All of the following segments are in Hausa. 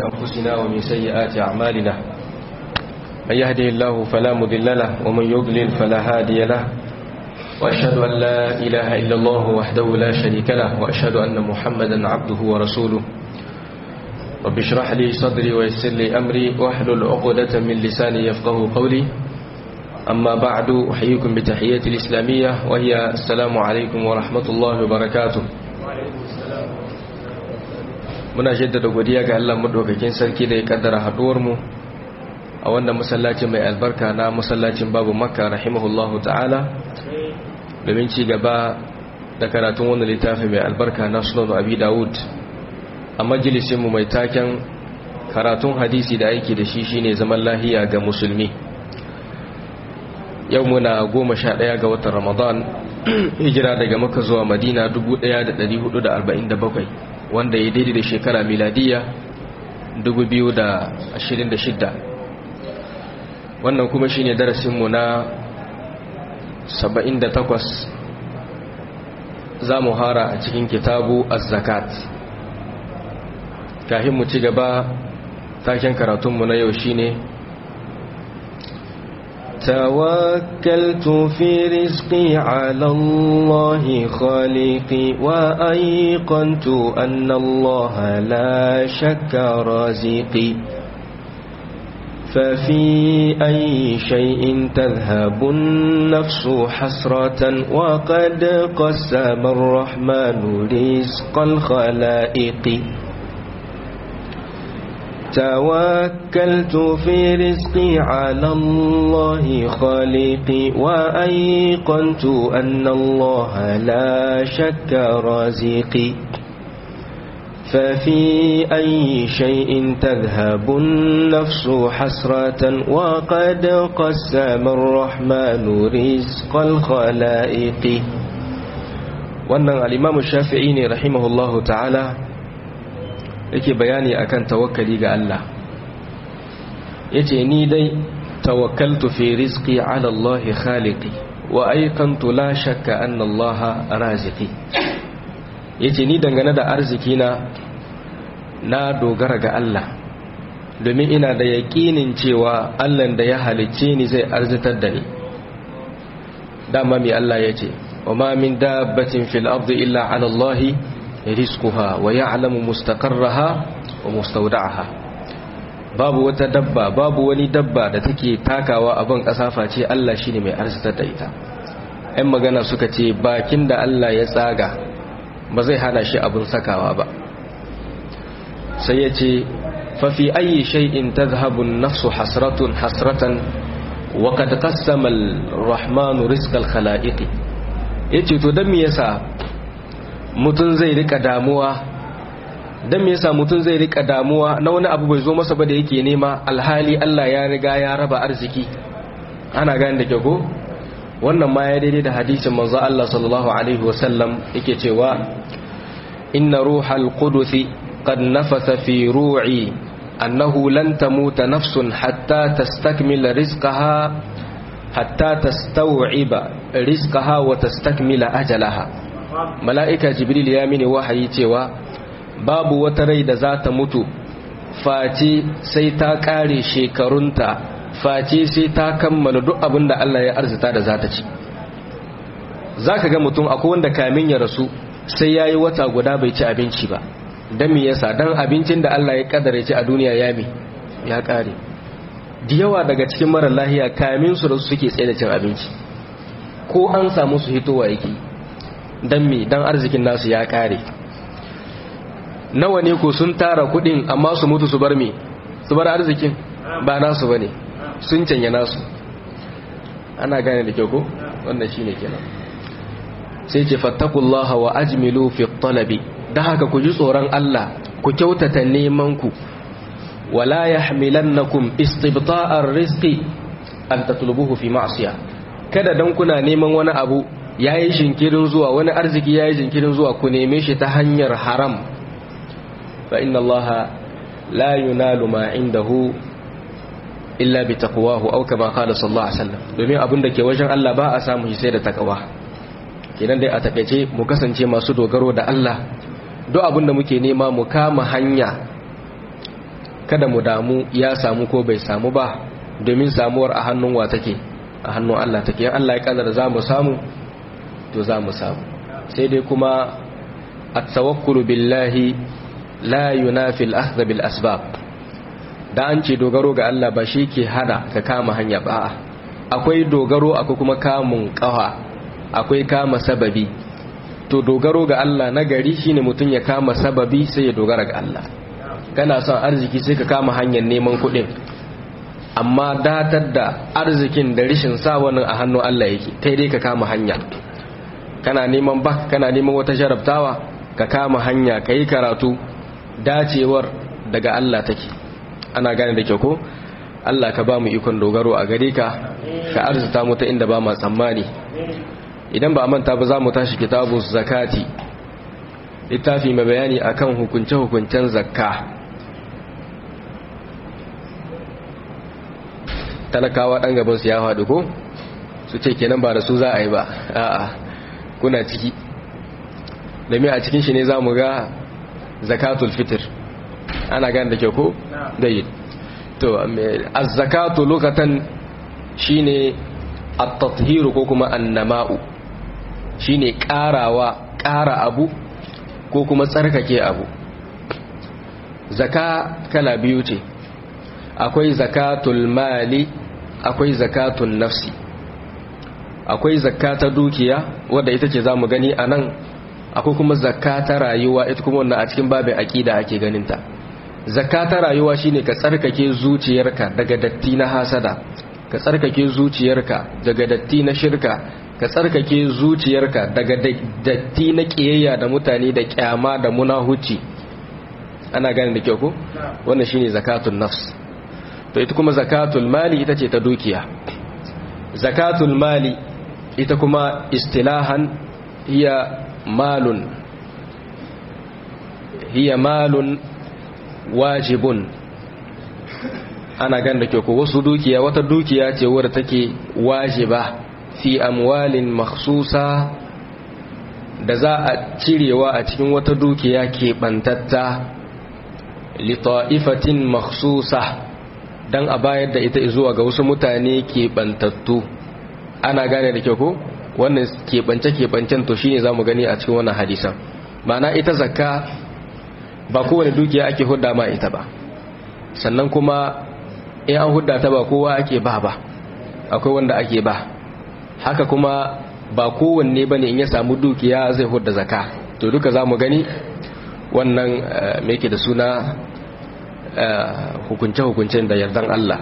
أنفسنا ومن سيئات أعمالنا من يهده الله فلا مضل له ومن يضلل فلا هادي له وأشهد أن لا إله إلا الله وحده لا شريك له وأشهد أن محمدا عبده ورسوله رب اشرح لي صدري ويسر لي أمري واحلل عقدة من لساني يفقه قولي أما بعد أحييكم بتحية الإسلامية وهي السلام عليكم ورحمة الله وبركاته muna jaddada godiya ga Allah madaukakin sarki da ya kaddara haduwar mu a wannan masallacin mai albarka na masallacin babu makka rahimahullahu ta'ala domin ci gaba da karatun wannan littafi mai albarka na sunan abi dawud a majalisin mu mai taken karatun hadisi da aiki da shi shine zaman lahiya ga musulmi yau muna goma sha ɗaya ga watan ramadan hijira daga maka zuwa madina 1447 wanda ya daidai da shekara miladiya 2026 wannan kuma shine darasinmu na 78 za mu hara a cikin kitabu az-zakat kafin mu ci gaba taken karatunmu na yau shine توكلت في رزقي على الله خالقي وأيقنت أن الله لا شك رازقي ففي أي شيء تذهب النفس حسرة وقد قسم الرحمن رزق الخلائق توكلت في رزقي على الله خالقي وأيقنت أن الله لا شك رازقي ففي أي شيء تذهب النفس حسرة وقد قسم الرحمن رزق الخلائق wannan al-imam shafi'i ne rahimahullahu ta'ala yake bayani akan tawakkali ga Allah yace ni dai tawakkaltu fi rizqi ala Allah khaliqi wa ayqantu la shakka anna Allah raziqi yace ni dangane da arziki na na dogara ga Allah domin ina da yaƙinin cewa Allah da ya halicce ni zai arzitar da ni dama mai Allah yace wa ma min dabbatin fil ardi illa ala Allah rizquha wa ya'lamu mustaqarraha wa mustawda'aha babu wata dabba babu wani dabba da take takawa a ban kasa face Allah shine mai arzitar da ita ɗan magana suka ce bakin da Allah ya tsaga ba zai hana shi abun sakawa ba sai ya ce fa fi ayi shay'in tadhhabu an-nafsu hasratun hasratan wa qad qassama ar-rahmanu rizqal khalaiqi yace to dan me yasa mutum zai rika damuwa don me yasa mutum zai rika damuwa na wani abu bai zo masa ba da yake nema alhali Allah ya riga ya raba arziki ana gane da kyau wannan ma ya daidai da hadisin manzo Allah sallallahu alaihi wasallam yake cewa inna ruhal qudusi qad nafatha fi ru'i annahu lan tamuta nafsun hatta tastakmila rizqaha hatta tastaw'iba rizqaha wa tastakmila ajalaha mala'ika jibril ya mini wahayi cewa babu wata rai da za ta mutu face sai ta ƙare shekarunta face sai ta kammala duk abin da Allah ya arzita da za ta ci za ka ga mutum akwai wanda kamin ya rasu sai ya yi wata guda bai ci abinci ba don me yasa don abincin da Allah ya kadare ci a duniya ya mi ya ƙare da yawa daga cikin mara lahiya kamin su rasu suke tsaye da cin abinci ko an samu su hitowa yake don me don arzikin nasu ya kare nawa ne ko sun tara kudin amma su mutu su bar me su bar arzikin ba nasu bane sun canya nasu ana gane da kyau ko wannan shine kenan sai ce fattakullaha wa ajmilu fi talabi dan haka ku ji tsoron Allah ku kyautata neman ku wala yahmilannakum istibta'ar rizqi an tatlubuhu fi ma'siyah kada dan kuna neman wani abu ya yi jinkirin zuwa wani arziki ya yi jinkirin zuwa ku neme shi ta hanyar haram fa inna Allah la yunalu ma indahu illa bi taqwahu aw kama qala sallallahu alaihi wasallam domin abin da ke wajen Allah ba a samu shi sai da takawa kenan dai a takeice mu kasance masu dogaro da Allah duk abin da muke nema mu kama hanya kada mu damu ya samu ko bai samu ba domin samuwar a hannun wa take a hannun Allah take yan Allah ya kadar za mu samu to za mu samu sai dai kuma at-tawakkulu billahi la yunafi al-akhdh bil asbab da an ce dogaro ga Allah ba shi ke hada ka kama hanya ba akwai dogaro akwai kuma kamun kawa akwai kama sababi to dogaro ga Allah na gari shine mutum ya kama sababi sai ya dogara ga Allah kana son arziki sai ka kama hanyar neman kuɗin amma datar da arzikin da rishin sa wannan a hannun Allah yake kai dai ka kama hanya kana neman ba kana neman wata jarabtawa ka kama hanya ka yi karatu dacewar daga Allah take ana gane da kyau ko Allah ka ba mu ikon dogaro a gare ka ka arzuta mu ta inda ba ma tsammani idan ba a manta ba za mu tashi kitabu zakati littafi mai bayani akan hukunce-hukuncen zakka talakawa ɗan gaban su ya faɗi ko su ce kenan ba da su za a yi ba a'a kuna ciki domin a cikin shi ne za mu ga zakatul fitr ana gane da kyau ko? dai to az-zakatu lokatan shine at-tathiru ko kuma annama'u shine karawa kara abu ko kuma tsarkake abu zaka kala biyu ce akwai zakatul mali akwai zakatun nafsi akwai zakata dukiya wadda ita ce zamu gani anan akwai kuma zakata rayuwa ita kuma wannan a cikin babin aqida ake ganinta zakata rayuwa shine ka tsarkake zuciyarka daga datti na hasada ka tsarkake zuciyarka daga datti na shirka ka tsarkake zuciyarka daga datti na kiyayya da mutane da kyama da munahuci ana gane da kyau ko wannan shine zakatun nafs to ita kuma zakatul mali ita ce ta dukiya zakatul mali ita kuma istilahan hiya malun hiya malun wajibun ana gan da ke ko wasu dukiya wata dukiya ce wadda take wajiba fi amwalin makhsusa da za a cirewa a cikin wata dukiya keɓantatta lita'ifatin makhsusa don a bayar da ita zuwa ga wasu mutane keɓantattu ana gane da ke ko wannan keɓance-keɓancen to shine za mu gani a cikin wannan hadisan ma'ana ita zakka ba kowane dukiya ake hudda ma ita ba sannan kuma in an hudda ta ba kowa ake ba ba akwai wanda ake ba haka kuma ba kowanne bane in ya samu dukiya zai hudda zaka to duka za mu gani wannan me yake da suna hukunce-hukuncen da yardan Allah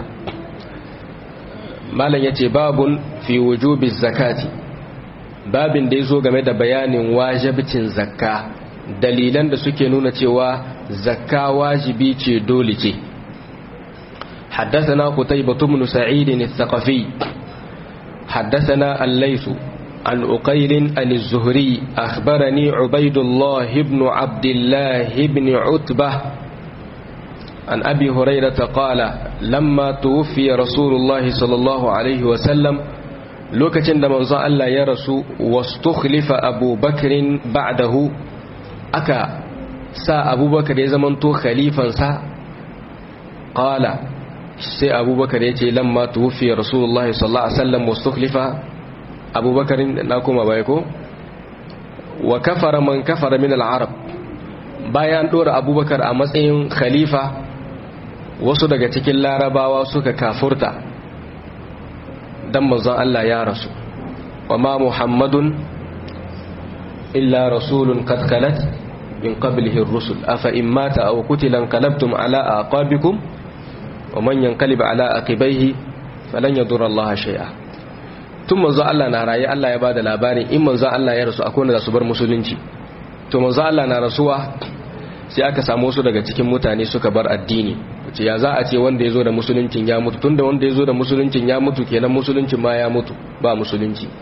malam yace babun fi wujubi zakati babin da yazo game da bayanin wajibcin zakka dalilan da suke nuna cewa zakka wajibi ce dole ce حدثنا قتيبة بن سعيد الثقفي حدثنا الليث عن أقيل عن الزهري أخبرني عبيد الله بن عبد الله بن عتبة عن أبي هريرة قال لما توفي رسول الله صلى الله عليه وسلم لوكتن da manzon Allah ya rasu wastukhlifa Abu Bakr ba'dahu aka sa Abu Bakar ya zamanto khalifan sa qala sai Abu Bakar yace lamma tuwfi Rasulullah sallallahu alaihi wasallam wastukhlifa Abu Bakar na kuma bai ko wa kafara man kafara min al-arab bayan dora Abu Bakar a matsayin khalifa wasu daga cikin larabawa suka kafurta dan manzon Allah ya rasu wa ma muhammadun illa rasulun qad khalat min qablihi ar-rusul afa in mata aw qutila qalabtum ala aqabikum wa man yanqalib ala aqibaihi falan yadurra Allah shay'a tun manzon Allah na raye Allah ya bada labarin in manzon Allah ya rasu akwai wanda su bar musulunci to manzon Allah na rasuwa sai aka samu wasu daga cikin mutane suka bar addini ce ya za a ce wanda ya zo da musuluncin ya mutu tunda wanda ya zo da musuluncin ya mutu kenan musuluncin ma ya mutu ba musulunci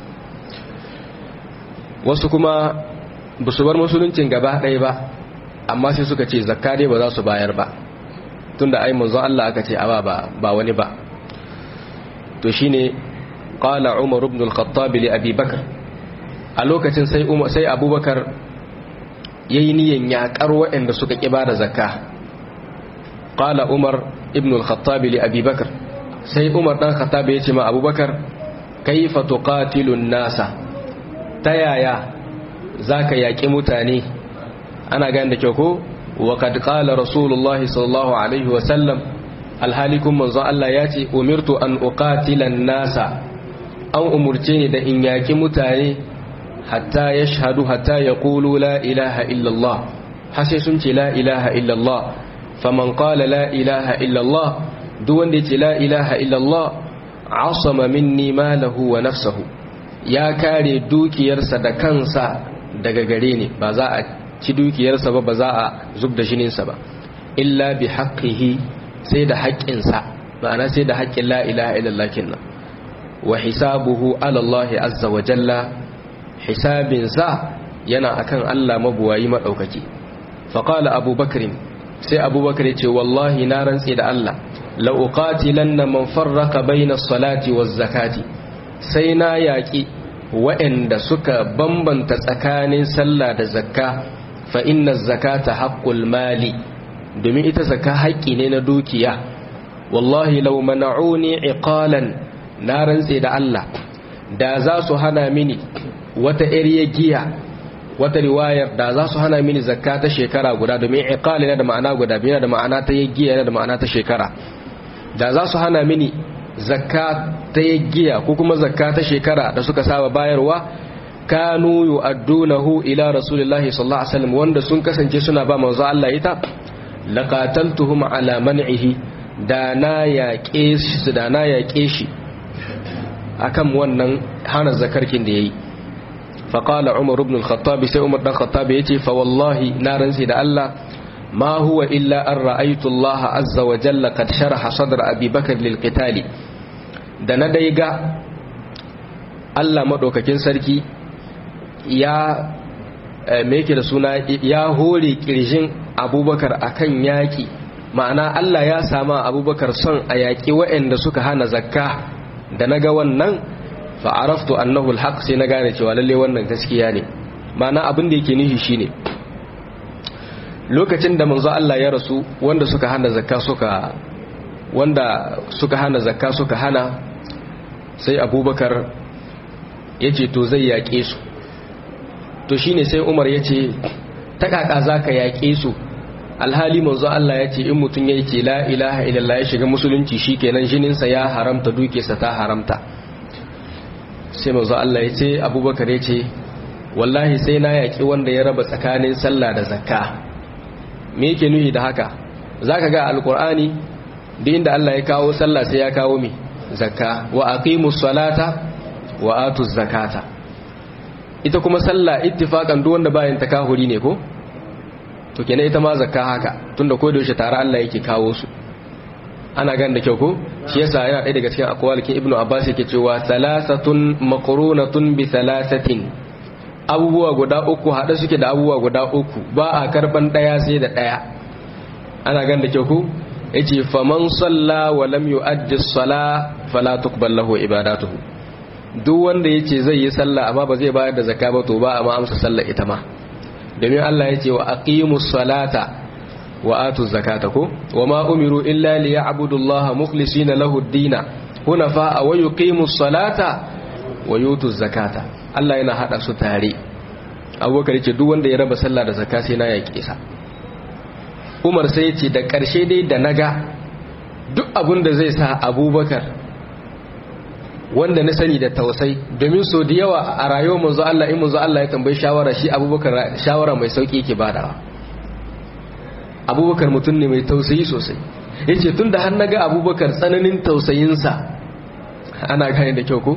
wasu kuma ba su bar musuluncin gaba ɗaya ba amma sai suka ce zakka dai ba za su bayar ba tunda ai manzon Allah aka ce aba ba ba wani ba to shine qala umar ibn al-khattab li abi bakr a lokacin sai umar sai abubakar yayi niyan yakar waɗanda suka ki bada zakka qala umar ibn al-khattab li abi bakr sai umar dan khattab ya ce ma abubakar kaifa tuqatilun nasa ta yaya zaka yaki mutane ana gane da kyau ko wa kad qala rasulullahi sallallahu alaihi wa sallam alhalikum manzon Allah ya ce umirtu an uqatilan nasa an umurce ni da in yaki mutane hatta yashhadu hatta yaqulu la ilaha illallah har sai sun ce la ilaha illallah faman qala la ilaha illallah duk wanda ya ce la ilaha illallah asama minni malahu wa nafsahu ya kare dukiyarsa da kansa daga gare ni ba za a ci dukiyarsa ba ba za a zub da jininsa ba illa bi haqqihi sai da haƙƙinsa ma'ana sai da haƙƙin la ilaha illallah kinnan wa hisabuhu ala Allah azza wa jalla hisabinsa yana akan Allah mabuwayi madaukaki fa qala abubakar sai abubakar ya ce wallahi na rantsi da Allah la uqatilanna man farraqa bayna as-salati waz-zakati sai na yaki waɗanda suka bambanta tsakanin sallah da zakka fa inna az-zakata haqqul mali domin ita zakka haƙƙi ne na dukiya wallahi law mana'uni iqalan na rantse da Allah da za su hana mini wata iriya giya wata riwayar da za su hana mini zakka ta shekara guda domin iqal yana da ma'ana guda biyu da ma'ana ta giya yana da ma'ana ta shekara da za su hana mini zakka ta giya ko kuma zakka ta shekara da suka saba bayarwa kanu yu'addunahu ila rasulillahi sallallahu alaihi wasallam wanda sun kasance suna ba manzo Allah ita laqataltuhum ala man'ihi da na yaƙe shi da na yaƙe shi akan wannan hana zakarkin da yayi faqala umar ibn al-khattab sai umar dan khattab yace fa wallahi na ransi da Allah ma huwa illa an ra'aytu Allah azza wa jalla qad sharaha sadra abi bakr lil qitali da na dai ga Allah madaukakin sarki ya me yake da suna ya hore kirjin abubakar akan yaki ma'ana Allah ya sama abubakar son a yaƙi waɗanda suka hana zakka da na ga wannan fa'araftu annahu alhaq sai na gane cewa lalle wannan gaskiya ne ma'ana abin da yake nishi shine lokacin da manzo Allah ya rasu wanda suka hana zakka suka wanda suka hana zakka suka hana sai abubakar ya ce to zai yaƙe su to shine sai umar ya ce ta kaka za ka yaƙe su alhali manzo Allah ya ce in mutum ya ce la ilaha illallah ya shiga musulunci shikenan jininsa ya haramta dukiyarsa ta haramta sai manzo Allah ya ce abubakar ya ce wallahi sai na yaƙi wanda ya raba tsakanin sallah da zakka me yake nuhi da haka zaka ga alqur'ani duk inda Allah ya kawo sallah sai ya kawo mi zakka wa aqimus salata wa atuz zakata ita kuma sallah ittifaqan duk wanda bayan takahuri ne ko to kenan ita ma zakka haka tunda ko da yaushe tare Allah yake kawo su ana gan da kyau ko shi yasa yana ɗaya daga cikin akwalikin ibnu abbas yake cewa salasatun maqrunatun bi salasatin abubuwa guda uku hada suke da abubuwa guda uku ba a karban daya sai da daya ana gan da kyau ko yace faman salla wa lam yu'addi as-sala fala tuqbal lahu ibadatuhu duk wanda yace zai yi sallah amma ba zai bayar da zakka ba to ba amma amsa sallah ita ma domin Allah yace wa aqimus salata wa atu zakata ko wa ma umiru illa liya'budu Allah mukhlisina lahu ad-dina hunafa wa yuqimus salata wa yutu zakata Allah yana hada su tare Abubakar yace duk wanda ya raba sallah da zakka sai na yake sa Umar sai yace da karshe dai da naga duk abin da zai sa Abubakar wanda na sani da tausai domin so da yawa a rayuwar manzo Allah in manzo Allah ya tambayi shawara shi Abubakar shawara mai sauki yake badawa abubakar mutum ne mai tausayi sosai ya ce tun da har na ga abubakar tsananin tausayinsa ana gane da kyau ko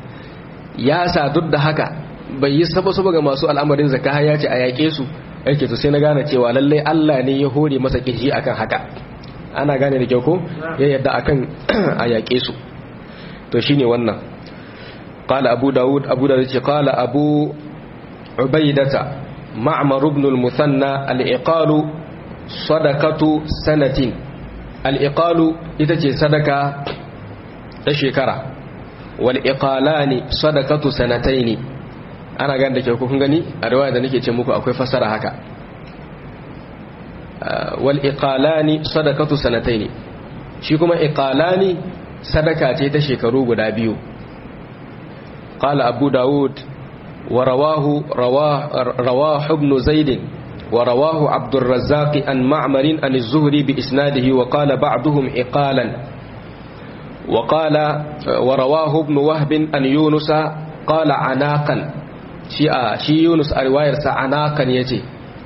ya sa duk da haka bai yi saba-saba ga masu al'amarin zaka ya ce a yaƙe su yake to sai na gane cewa lallai Allah ne ya hore masa kirji akan haka ana gane da kyau ko ya yadda akan a yaƙe su to shine wannan qala abu daud abu da ce qala abu ubaidata ma'mar ibn al-musanna al-iqalu sadakatu sanatin al'iƙalu ita ce sadaka ta shekara wal'iƙalani sadakatu sanatai ne ana gan da kyau kun gani a riwaya da nake ce muku akwai fasara haka wal iqalani sadaqatu sanataini shi kuma iqalani sadaka ce ta shekaru guda biyu qala abu daud wa rawahu rawahu ibn zaid wa rawahu abd الرزاق an ma'mar an az-zuhri bi isnadihi wa qala ba'duhum iqalan wa qala wa rawahu ibn wahb an yunus qala anaqan shi a shi yunus a riwayarsa anaqan yace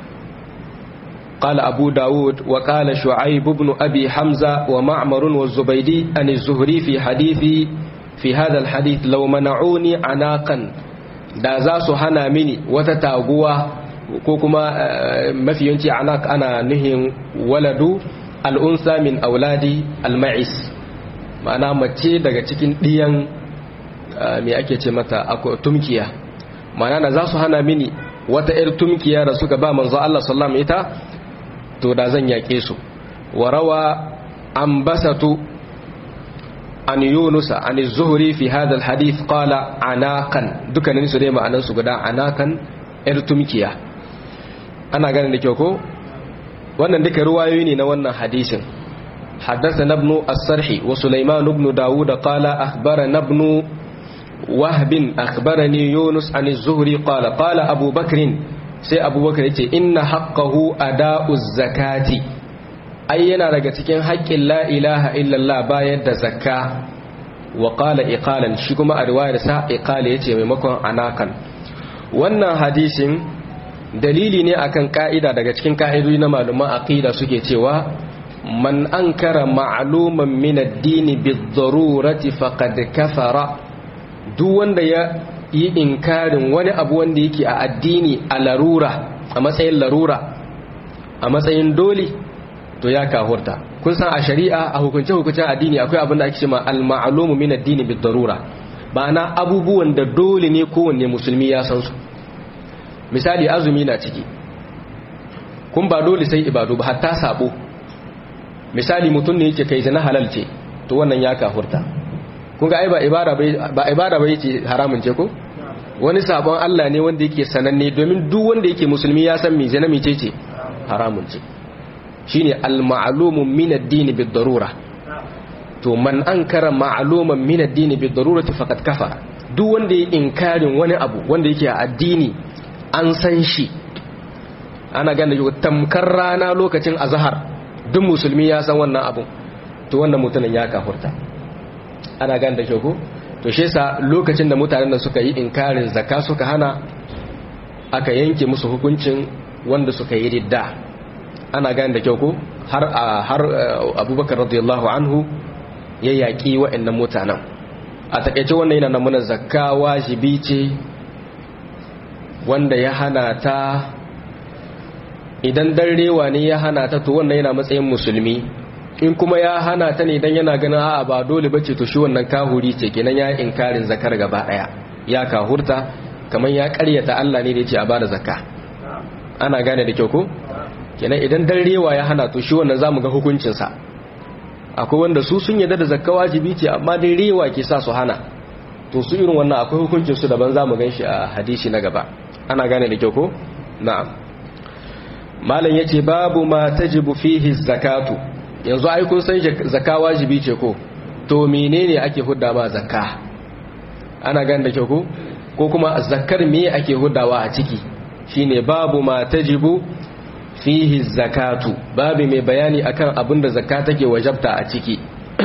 قال أبو داود وقال شعيب بن أبي حمزة ومعمر والزبيدي أن الزهري في حديثي في هذا الحديث لو منعوني عناقا da za su hana mini wata taguwa ko kuma mafi yanci anak ana nuhin waladu al'unsa min auladi al-ma'is ma'ana mace daga cikin ɗiyan mai ake ce mata tumkiya ma'ana za su hana mini wata 'yar tumkiya da suka ba manzo Allah sallam ita to da zan yaƙe su wa rawa an basatu an yunusa an zuhuri fi hadal hadith qala anakan dukkanin su dai ma'anan su guda anakan yar tumkiya ana ganin da kyau ko wannan duka ruwayoyi ne na wannan hadisin حدثنا ابن السرح وسليمان بن داود قال أخبرنا ابن وهب أخبرني يونس عن الزهري قال قال أبو بكر sai abubakar ce inna haqqahu ada'uz zakati ai yana daga cikin haƙƙin la ilaha illallah bayar da zakka wa qala iqalan shi kuma a riwayar sa iqala yace maimakon anakan wannan hadisin dalili ne akan ka'ida daga cikin ka'idodi na malaman aqida suke cewa man ankara ma'luman min ad-din bid-darurati faqad kafara duk wanda ya yi inkarin wani abu wanda yake a addini a larura a matsayin larura a matsayin dole to ya kahurta kun san a shari'a a hukunce hukuncen addini akwai abin da ake cewa al-ma'lumu min ad-dini bid darura ma'ana abubuwan da dole ne kowanne musulmi ya san su misali azumi na ciki kun ba dole sai ibadu ba hatta sabo misali mutum ne yake kai zina halal ce to wannan ya kahurta kun ga ai ba ibada bai ba ibada bai ce haramun ce ko wani sabon Allah ne wanda yake sananne domin duk wanda yake musulmi ya san me zina mece ce haramun ce shine al-ma'lumu min ad-din bid-darura to man ankara ma'luman min ad-din bid-darurati faqad kafara duk wanda yake inkarin wani abu wanda yake a addini an san shi ana ganda tamkar rana lokacin azhar duk musulmi ya san wannan abu to wannan mutumin ya kafurta ana gane da kyau ko to shi yasa lokacin da mutanen da suka yi inkarin zakka suka hana aka yanke musu hukuncin wanda suka yi ridda ana gane da kyau ko har har Abubakar radiyallahu anhu ya yaki wa'annan mutanen a takeice wannan yana nuna zakka wajibi ce wanda ya hana ta idan darewa ne ya hana ta to wannan yana matsayin musulmi in kuma ya hana ta ne dan yana ganin a'a ba dole bace to shi wannan kahuri ce kenan ya inkarin zakar gaba daya ya kahurta kamar ya karyata Allah ne da yace a bada zakka ana gane da kyau ko kenan idan dan rewa ya hana to shi wannan zamu ga hukuncin sa akwai wanda su sun yarda da zakka wajibi ce amma dai rewa ke sa su hana to su irin wannan akwai hukuncin su daban zamu ganshi a hadisi na gaba ana gane da kyau ko na'am malam yace babu ma tajibu fihi zakatu yanzu ai kun san zakka wajibi ce ko to menene ake hudda ba zakka ana gan da kyau ko ko kuma zakkar me ake huddawa a ciki shine babu ma tajibu fihi zakatu babu mai bayani akan abin da zakka take wajabta a ciki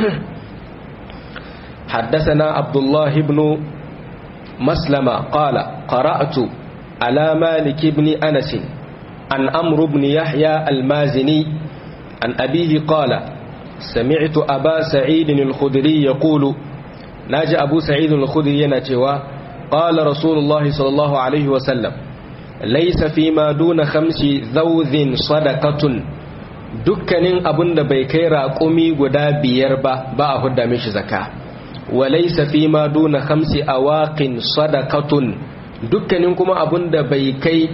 حدثنا عبد الله بن مسلمة قال قرأت على مالك بن أنس عن أمر بن يحيى المازني عن أبيه قال سمعت أبا سعيد الخدري يقول ناجى أبو سعيد الخدري ينتوى قال رسول الله صلى الله عليه وسلم ليس فيما دون خمس ذوذ صدقة dukkanin abin da bai kai raƙumi guda biyar ba ba a hudda mishi zaka walaysa fi ma duna khamsi awaqin sadaqatun dukkanin kuma abin da bai kai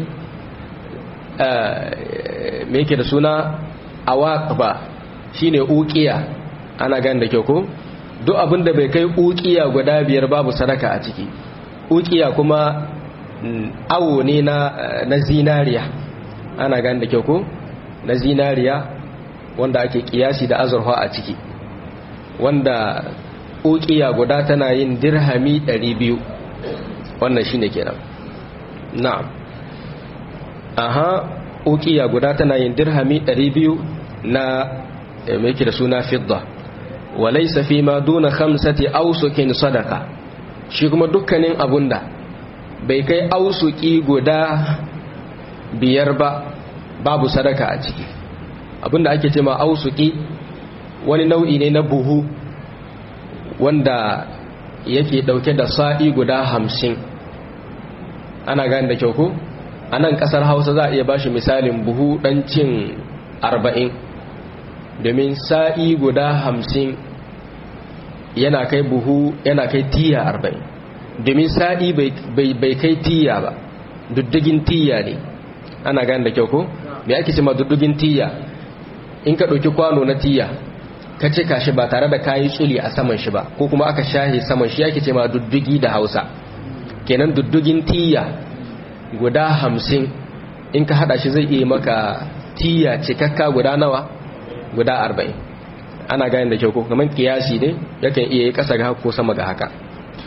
me yake da suna awaq ba shine uqiya ana gan da kyau ko duk abin da bai kai uqiya guda biyar babu sadaka a ciki uqiya kuma awo ne na na zinariya ana gan da kyau ko na zinariya wanda ake kiyasi da azurfa a ciki wanda ukiya guda tana yin dirhami 200 wannan shine kenan na'am aha ukiya guda tana yin dirhami 200 na mai da suna fidda walaysa fi ma duna khamsati awsukin sadaka shi kuma dukkanin abunda bai kai ausuki guda biyar ba babu sadaka a ciki abinda ake ce ma ausuki wani nau'i ne na buhu wanda yake dauke da sa'i guda hamsin ana gani da kyau ko a nan kasar hausa za a iya bashi misalin buhu dan cin arba'in domin sa'i guda hamsin yana kai buhu yana kai tiya arba'in domin sa'i bai kai tiya ba duddugin tiya ne ana gani da kyau ko me ake ce ma duddugin tiya in ka ɗauki kwano na tiya ka cika shi ba tare da kayi tsuli a saman shi ba ko kuma aka shahe saman shi yake ce ma duddugi da hausa kenan duddugin tiya guda hamsin in ka hada shi zai iya maka tiya cikakka guda nawa guda arba'in ana gani da kyau ko kamar kiyasi ne yakan iya yi kasa ga ko sama ga haka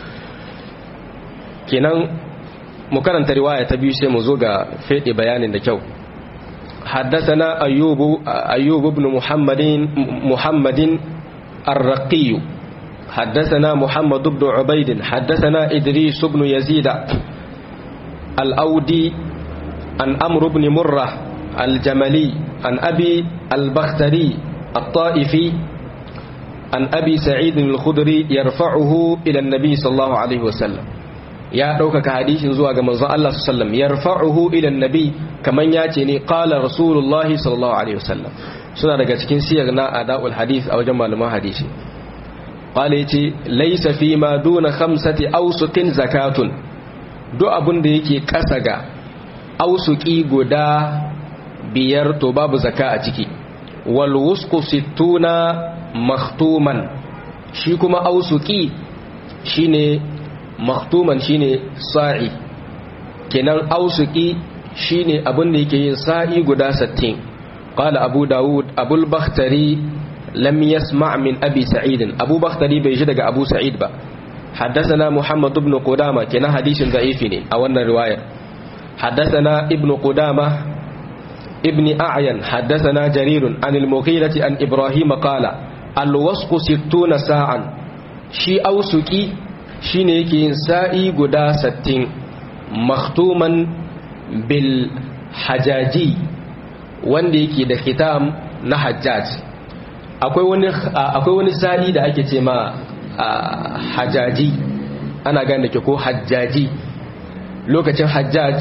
kenan mu karanta riwaya ta biyu sai mu zo ga fede bayanin da kyau حدثنا أيوب أيوب بن محمد محمد الرقي حدثنا محمد بن عبيد حدثنا إدريس بن يزيد الأودي عن أمر بن مرة الجملي عن أبي البختري الطائفي عن أبي سعيد الخدري يرفعه إلى النبي صلى الله عليه وسلم ya ɗaukaka hadisin zuwa ga manzon Allah sallam yarfa'uhu ila nabi kaman ya ce ne qala rasulullahi sallallahu alaihi wasallam suna daga cikin siyar na ada'ul hadith a wajen malaman hadisi qala yace laysa fi ma duna khamsati awsuqin zakatun duk abin da yake kasa ga ausuki guda biyar to babu zaka a ciki wal wusqu sittuna makhtuman shi kuma ausuki shine maktuman shine sa'i kenan ausuki shine abin da yake yin sa'i guda 60 qala abu daud abul bakhtari lam yasma' min abi sa'id abu bakhtari bai ji daga abu sa'id ba حدثنا محمد بن قدامة كنا حديث ضعيف أو أن الرواية حدثنا ابن قدامة ابن أعين حدثنا جرير عن المغيرة عن إبراهيم قال الوسق ستون ساعا شي أوسكي shine yake yin sa'i guda sattin maktuman bil hajaji wanda yake da khitam na hajjaj akwai wani akwai wani sa'i da ake ce ma hajaji ana gane ke ko hajjaji lokacin hajjaj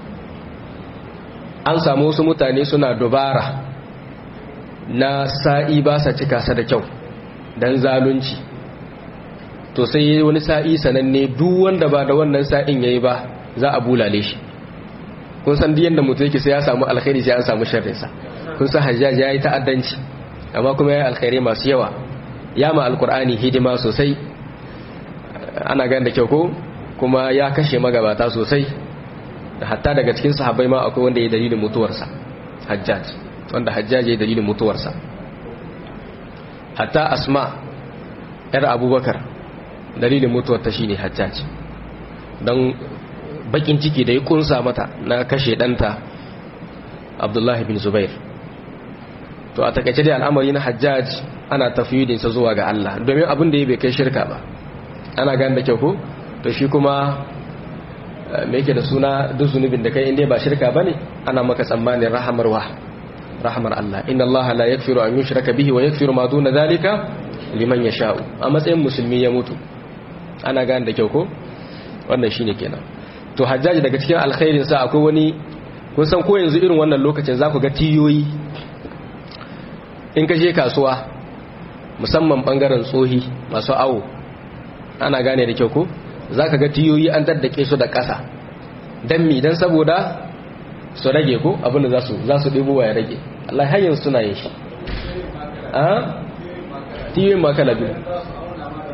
an samu wasu mutane suna dubara na sa'i ba sa cika sa da kyau don zalunci to sai yi wani sa'i sananne duk wanda ba da wannan sa'in yayi ba za a bulale shi kun san diyan da mutum yake sai ya samu alkhairi sai an samu sharrinsa kun san hajjaji ya yi ta'addanci amma kuma ya yi alkhairi masu yawa ya ma alkur'ani hidima sosai ana gan da kyau ko kuma ya kashe magabata sosai da hatta daga cikin sahabbai ma akwai wanda ya dalilin mutuwarsa hajjaj wanda hajjaj ya dalilin mutuwarsa hatta asma yar abubakar dalilin mutuwar ta shine hajjaj don bakin ciki da ya kunsa mata na kashe danta abdullahi bin zubair to a takaice dai al'amari na hajjaj ana tafiyudinsa zuwa ga Allah domin abin da ya bai kai shirka ba ana gane da kyau ko to shi kuma me yake da suna duk zunubin da kai inda ba shirka bane ana maka tsammanin rahamar wa rahamar Allah inna Allah la yaghfiru an yushraka bihi wa yaghfiru ma duna zalika liman yasha'u a matsayin musulmi ya mutu ana gane da kyau ko wannan shine kenan to hajjaji daga cikin alkhairin sa akwai wani kun san ko yanzu irin wannan lokacin za ku ga tiyoyi in ka je kasuwa musamman bangaren tsohi masu awo ana gane da kyau ko za ka ga tiyoyi an daddake su da ƙasa don mi don saboda su rage ko abinda za su ɗibo ya rage Allah hanyar suna yin shi a tiyoyin makala biyu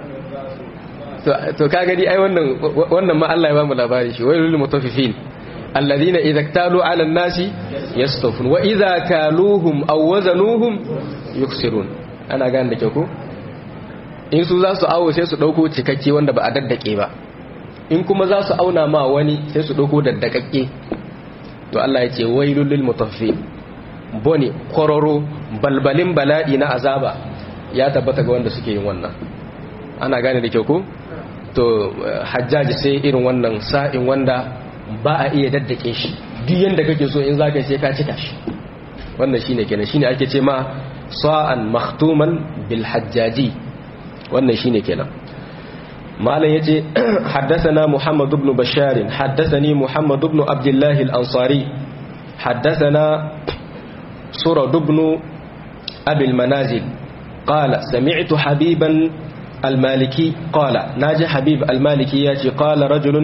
to ka gani ai wannan ma Allah ya ba mu labari shi wai lullu mutafifin alladhina idza iktalu 'ala an-nasi yastawfun wa idza kaluhum aw wazanuhum yuksirun ana gane da kyau ko in su za su awo sai su dauko cikakke wanda ba a daddake ba in kuma za su auna ma wani sai su dauko daddakakke to Allah ya ce wailul lil mutaffifin bone kororo balbalin bala'i na azaba ya tabbata ga wanda suke yin wannan ana gane da kyau ko to hajjaji sai irin wannan sa'in wanda ba a iya daddake shi duk yanda kake so in zaka sai ka cika shi wannan shine kenan shine ake ce ma sa'an makhtuman bil hajjaji wannan shine kenan malam yace haddathana muhammad ibn bashar haddathani muhammad ibn abdullah al-ansari haddathana surad ibn abi al-manazil qala sami'tu habiban المالكي قال ناجي حبيب المالكي ياتي قال رجل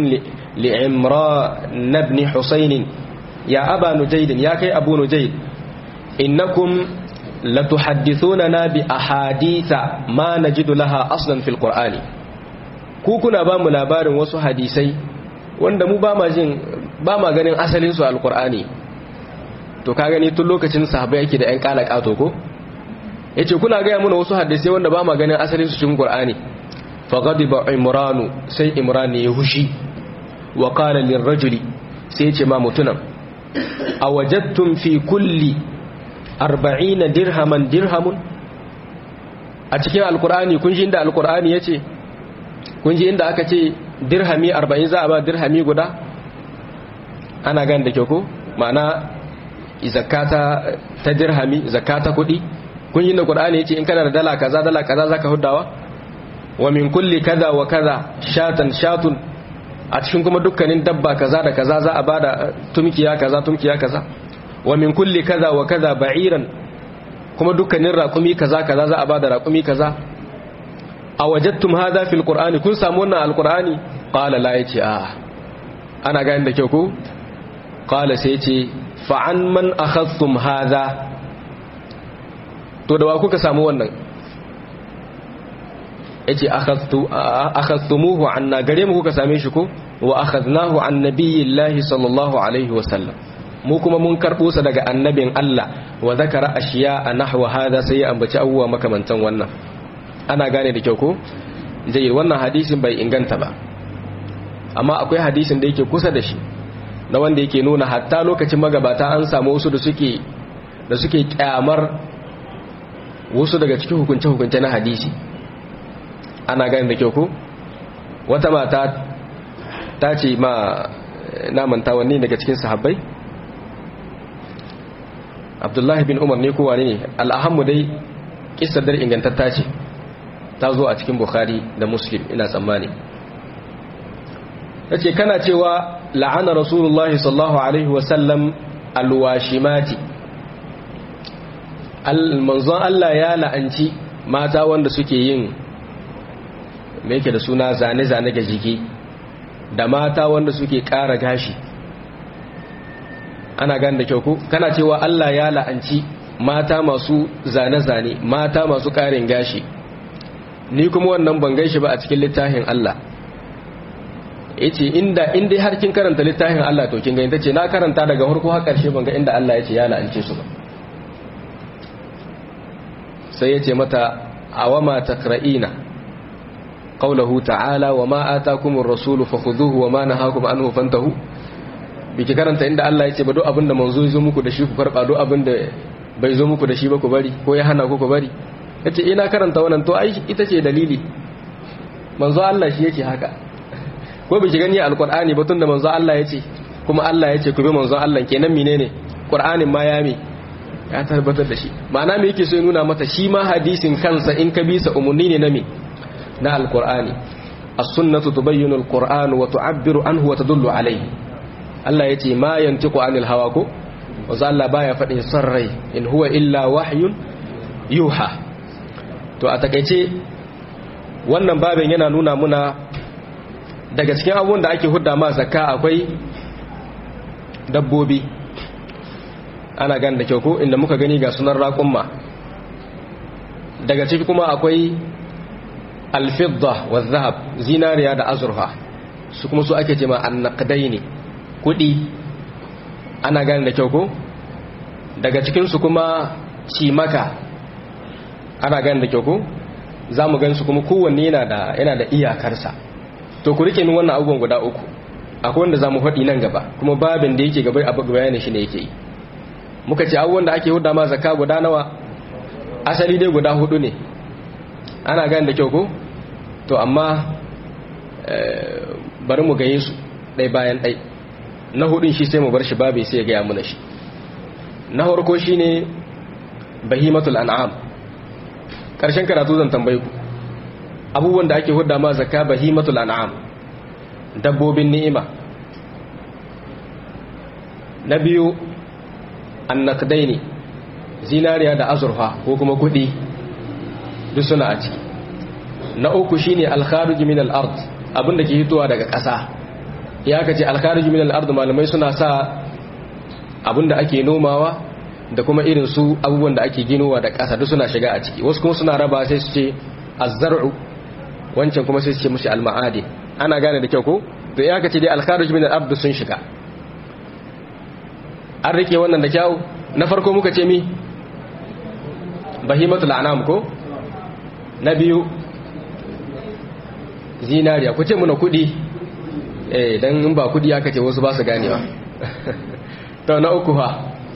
لعمران بن حسين يا أبا نجيد يا كي أبو نجيد إنكم لتحدثوننا بأحاديث ما نجد لها أصلا في القرآن كوكنا بام لابار وسو حديثي wanda mu ba ma jin ba ma ganin asalin su alqur'ani to ka gani tun lokacin sahabbai yake da ƴan kala kato ko yace kuna ga mana wasu hadisi wanda ba ma ganin asalin su cikin qur'ani fa ghadiba imranu sai imran ya hushi wa qala lirrajuli sai yace ma mutunan awajadtum fi kulli arba'ina dirhaman dirhamun a cikin alkur'ani kun ji inda alkur'ani ya ce kun ji inda aka ce dirhami arba'in za a ba dirhami guda ana gan da kyau ko ma'ana zakata ta dirhami zakata kudi kun ji inda qur'ani ya ce in kana da dala kaza dala kaza zaka huddawa wa min kulli kaza wa kaza shatan shatun a cikin kuma dukkanin dabba kaza da kaza za a bada tumkiya kaza tumkiya kaza wa min kulli kaza wa kaza ba'iran kuma dukkanin raƙumi kaza kaza za a bada raƙumi kaza a wajattum hadha fil qur'ani kun samu wannan alqur'ani qala la yace a ana ga inda kyau ko qala sai yace fa an man akhadhtum hadha to da wa kuka samu wannan yace akhadhtu akhadhtumuhu anna gare mu kuka same shi ko wa akhadnahu an nabiyillahi sallallahu alaihi wa sallam mu kuma mun karɓo sa daga annabin Allah wa zakara ashiya a nahwa hada sai ya ambaci abubuwa makamantan wannan ana gane da kyau ko zai wannan hadisin bai inganta ba amma akwai hadisin da yake kusa da shi na wanda yake nuna hatta lokacin magabata an samu wasu da suke da suke kyamar wasu daga cikin hukunce-hukunce na hadisi ana gane da kyau ko wata mata ta ce ma namanta wanne daga cikin sahabbai abdullahi bin umar ne kowa ne al'ahammu dai kisar dar ingantatta ce ta zo a cikin bukhari da muslim ina tsammani ta ce kana cewa la'ana rasulullahi sallallahu alaihi wasallam alwashimati manzon Allah ya la'anci mata wanda suke yin me yake da suna zane-zane ga jiki da mata wanda suke ƙara gashi ana gane da kyau ko kana cewa Allah ya la'anci mata masu zane-zane mata masu ƙarin gashi ni kuma wannan ban gaishe ba a cikin littafin Allah yace inda inda har kin karanta littafin Allah to kin ga inda ce na karanta daga farko har ƙarshe ban ga inda Allah yace ya la'ance su ba sai yace mata awama takra'ina qawluhu ta'ala wama atakumur rasulu fakhudhuhu wama nahakum anhu fantahu biki karanta inda Allah ya ce ba duk abin da manzo ya zo muku da shi ku karba duk abin da bai zo muku da shi ba ku bari ko ya hana ku ku bari yace ina karanta wannan to ai ita ce dalili manzo Allah shi yake haka ko biki gani alqur'ani ba tunda manzo Allah ya ce kuma Allah ya ce ku bi manzo Allah kenan menene qur'anin ma ya mi ya tabbatar da shi ma'ana me yake so ya nuna mata shi ma hadisin kansa in ka bisa umunni ne na me na alqur'ani as-sunnatu tubayyinu al-qur'an wa tu'abbiru anhu wa tadullu alayhi Allah ya ce ma yantiku anil hawa ko wanzu Allah baya faɗin son rai in huwa illa wahyun yuha to a takaice wannan babin yana nuna muna daga cikin abubuwan da ake hudda ma zakka akwai dabbobi ana gani da kyau ko inda muka gani ga sunan raƙumma daga ciki kuma akwai alfidda wa zahab zinariya da azurfa su kuma su ake ce ma annaqdaini kudi ana gane da kyau ko daga cikinsu kuma cimaka ana gane da kyau ko za mu gansu kuma kowanne yana da yana da iyakarsa to ku rike min wannan abubuwan guda uku akwai wanda za mu faɗi nan gaba kuma babin da yake gaba abu bayani shi ne yake yi muka ce abubuwan da ake hudda ma zakka guda nawa asali dai guda hudu ne ana gane da kyau ko to amma bari mu gaye su ɗai bayan ɗai na hudun shi sai mu bar shi babu sai ya gaya muna shi na farko shi ne bahimatul an'am ƙarshen karatu zan tambayi ku abubuwan da ake hudda ma zakka bahimatul an'am dabbobin ni'ima na biyu annakdai ne zinariya da azurfa ko kuma kudi duk suna a ciki na uku shine alkharuj min al-ard abinda ke hitowa daga ƙasa ya kace alkharuj min al-ard malamai suna sa abinda ake nomawa da kuma irin su abubuwan da ake ginowa da ƙasa duk suna shiga a ciki wasu kuma suna raba sai su ce az-zar'u wancan kuma sai su ce mushi al-ma'adin ana gane da kyau ko to ya kace dai alkharuj min al-ard sun shiga an rike wannan da kyau na farko muka ce mi bahimatul anam ko na biyu zinariya ku ce muna kudi eh dan in ba kudi aka ce wasu ba su ganewa to na uku fa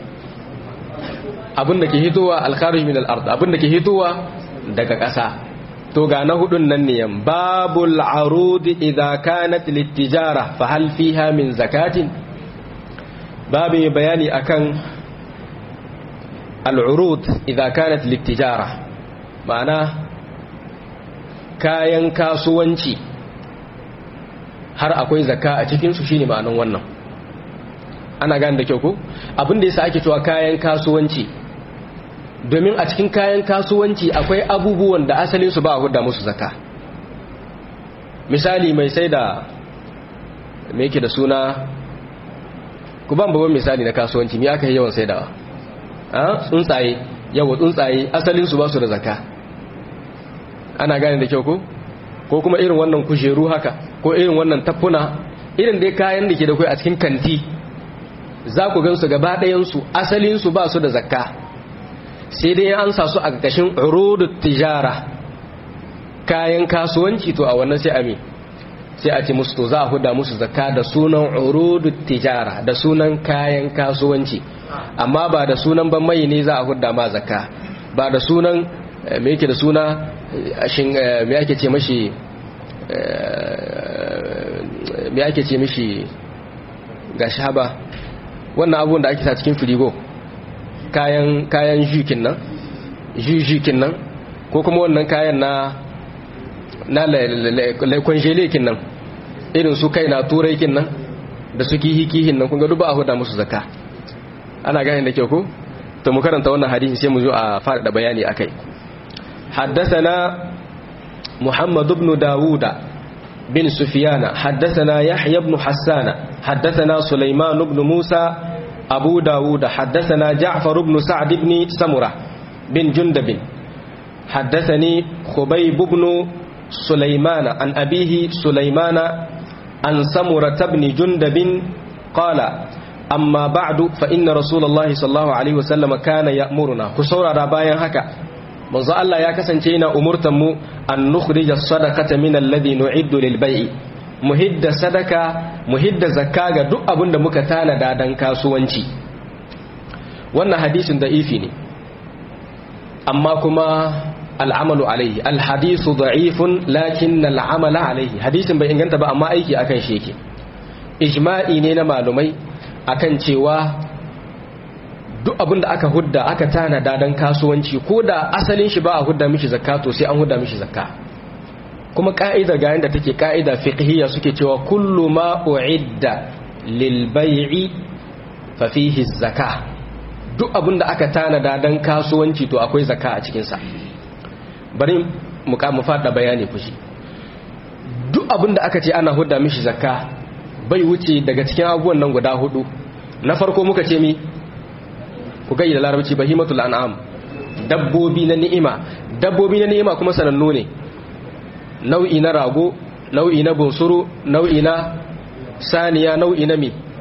abinda ke hitowa al-kharij min al-ard abinda ke hitowa daga ƙasa to ga na hudun nan ne babul arud idza kanat lit-tijara fa hal fiha min zakatin babu bayani akan al'urud idan kanat littijara ma'ana kayan kasuwanci har akwai zakka a cikinsu shi ne ma'anin wannan ana gane da kyau ko abinda yasa ake cewa kayan kasuwanci domin a cikin kayan kasuwanci akwai abubuwan da asalinsu ba a hudda musu zakka misali mai sai da me yake da suna ku ban babban misali na kasuwanci me aka yi yawan saidawa tsuntsaye yawa tsuntsaye asalinsu ba su da zaka ana gane da kyau ko ko kuma irin wannan kujeru haka ko irin wannan tafuna irin dai kayan da ke da kai a cikin kanti za ku gansu gaba ɗayansu asalinsu ba su da zakka sai dai an sa su a ƙarƙashin urudu tijara kayan kasuwanci to a wannan sai ami sai a ce musu to za a huda musu zakka da sunan urudu tijara da sunan kayan kasuwanci amma ba da sunan ban mai ne za a hudda ma zakka ba da sunan me yake da suna shin me ake ce mashi me ake ce mishi ga shaba wannan abubuwan da ake sa cikin firigo kayan kayan jukin nan jujukin nan ko kuma wannan kayan na na laikon nan irin su kai na turai kin nan da su kihi-kihin nan kun ga duba a huda musu zakka ana gane da kyau ko to mu karanta wannan hadisi sai mu zo a faɗaɗa bayani akai haddathana muhammad ibn dawuda bin sufyana haddathana yahya ibn hassana haddathana sulaiman ibn musa abu dawuda haddathana ja'far ibn sa'd ibn samura bin jundab haddathani khubayb ibn سليمان عن أبيه سليمان عن سمرة بن جندب قال أما بعد فإن رسول الله صلى الله عليه وسلم كان يأمرنا كسورة ربايا هكا منذ الله يا كسنتينا أمرتم أن نخرج الصدقة من الذي نعد للبيع muhidda sadaka muhidda zakka ga duk abin da muka tanada dan kasuwanci wannan hadisin da ifi ne amma kuma al'amalu alaihi alhadisu da'ifun lakin al'amala alaihi hadisin bai inganta ba amma aiki akan shi yake ijma'i ne na malumai akan cewa duk abin da aka hudda aka tanada don kasuwanci ko da asalin shi ba a hudda mishi zakka to sai an hudda mishi zakka kuma ka'idar ga yanda take ka'ida fiqhiyya suke cewa kullu ma u'idda lil bai'i fa fihi zakka duk abin da aka tanada don kasuwanci to akwai zakka a cikin sa bari mu mu fada bayani kushi duk abin da aka ce ana hudda mishi zakka bai wuce daga cikin abubuwan nan guda hudu na farko muka ce mi ku gayi da larabci bahimatul an'am dabbobi na ni'ima dabbobi na ni'ima kuma sanannu ne nau'i na rago nau'i na bunsuru nau'i na saniya nau'i na mi